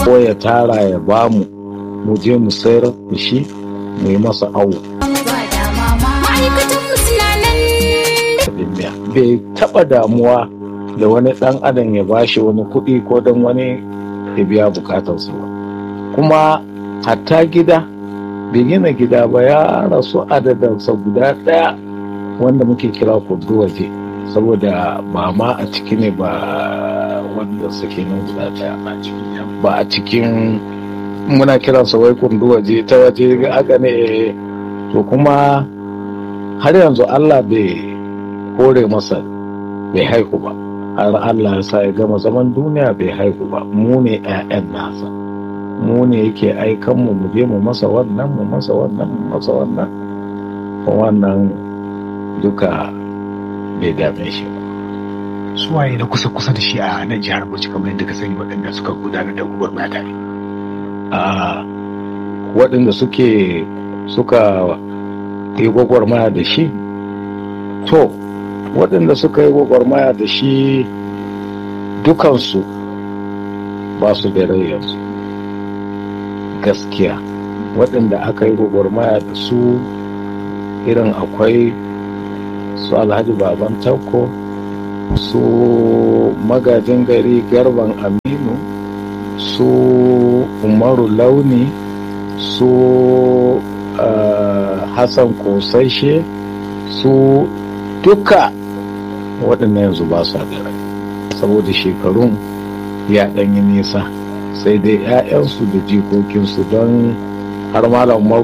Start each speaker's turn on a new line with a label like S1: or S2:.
S1: ko ya tara ya bamu mu je mu sayar da shi mu yi masa awo
S2: ma'aikatan suna nan
S1: biya bai taba damuwa da wani dan adam ya bashi wani kuɗi ko don wani ya biya bukatarsa ba kuma hatta gida bai gina gida ba ya rasu adadansa guda ɗaya wanda muke kira kudu waje saboda ba ma a ciki ne ba wanda suke nan guda ɗaya ba a cikin muna kiransa wai kundu waje ta waje haka ne to kuma har yanzu Allah bai kore masa bai haihu ba har Allah ya sa ya gama zaman duniya bai haihu ba mu ne 'ya'yan nasa mu ne yake aikan mu mu je mu masa wannan mu masa wannan mu masa wannan wannan duka bai dame shi ba
S3: suwaye na kusa kusa da shi a nan jihar Bauchi kamar yadda ka sani waɗanda suka gudanar da gwagwarmaya tare
S1: a waɗanda suke suka yi gwagwarmaya da shi to waɗanda suka yi gwagwarmaya da shi dukansu ba su da rai yanzu gaskiya waɗanda aka yi gwagwarmaya da su irin akwai su alhaji baban tauko su magajin gari garban aminu su umaru launi su uh, hassan kosashe su duka waɗannan yanzu ba su da rai saboda shekarun ya ɗanyi nisa sai dai 'ya'yansu da jikokinsu don har malam